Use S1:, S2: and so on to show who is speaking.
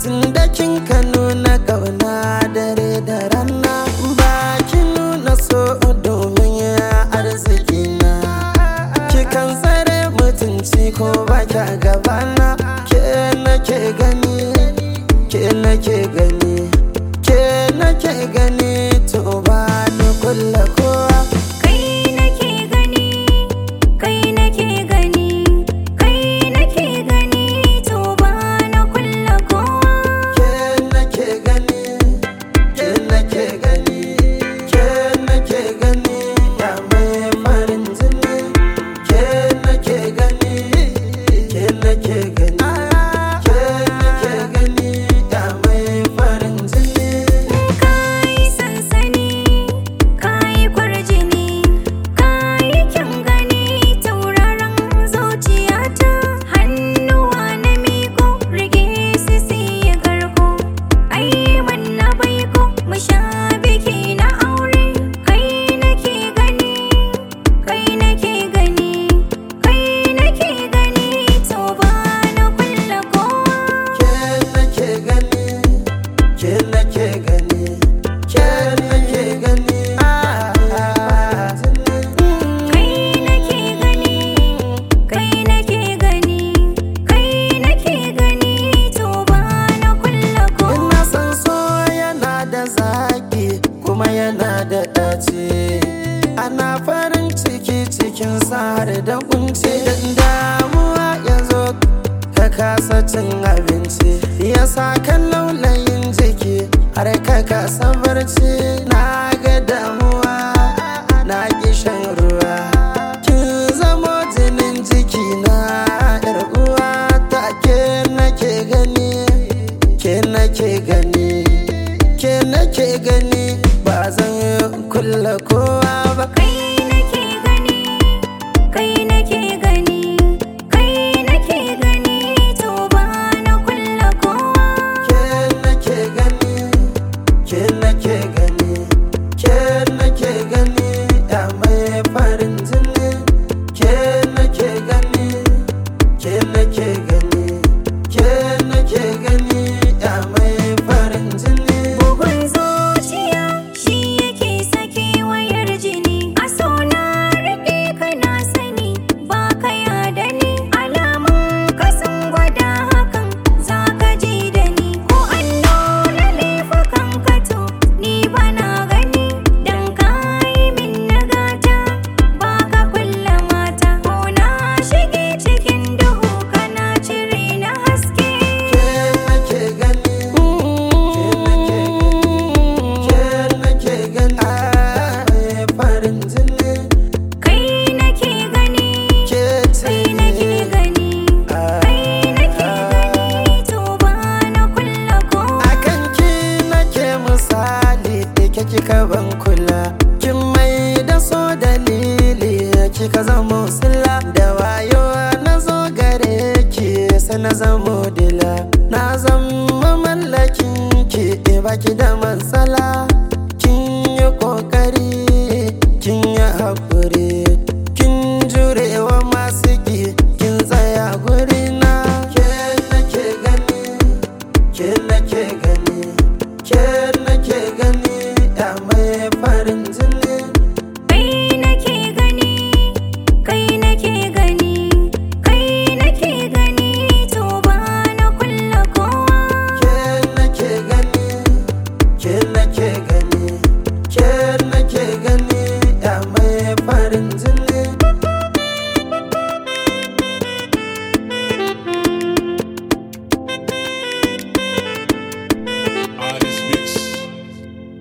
S1: tun da kin ka nuna kauna dare da rana ba ki nuna so domin arziki na kikan tsare mutunci ko ba kya gabana ke nake gani ke nake gani ke nake gani to ba ni kulla kowa
S2: Kai nake gani, kai nake gani, kai nake gani, to ba na kulla kowa.
S1: ke nake gani ke nake gani ke nake gani ya mai farin jini ke nake gani ke nake gani ke nake gani ya mai farin jini
S2: Kai sansani, kai kwarjini, kai kyan gani, tauraron zuciyata. Hannuwa na miko, rage su siya karko. Ai manna baiko, mu sha biki na aure. Kai nake gani, kai nake gani, kai nake gani, to ba na kulla kowa.
S1: ke nake gani ke nake gani ke nake gani
S2: Kai nake gani, kai nake gani, kai nake gani, to ba na kulla kowa.
S1: Ina san so yana da zaki kuma yana da ɗaci Ana farin ciki cikin har da kunci Dan damuwa ya zo ka kasa cin abinci Ya sa kan laulayin jiki har ka kasa barci Na ga damuwa na ƙi shan ruwa Kin zamo jinin jiki na yar uwa ta ke nake gani ke nake gani ke nake gani ba zan kulla kowa ba
S2: Kai nake gani, kai nake gani, kai nake gani, to ba na kulla kowa.
S1: ke nake gani ke nake gani ke nake gani ya mai farin jini ke nake gani ke nake gani ke nake gani ya mai farin jini
S2: Bugun zuciya shi yake sake wayar jini. A so na riƙe ka na sani ba ka yada ni. Alamun ka sun gwada hakan za ka ji da ni. Ko an nuna laifukan ka to ni ba na gani. Dan ka yi min nagata ba ka kulla mata. Ko na shige cikin duhu kana cire na haske.
S1: ke nake gani ke nake gani mai farin jini
S2: Kai nake gani.
S1: ke ce
S2: Kai nake gani, kai nake gani, to ba na kulla kowa.
S1: akan ki nake misali da ke kika ban kula kin mai da so dalili kika zamo sila da wayo na zo gare ki sai na zamo dila na zama mallakin ki baki da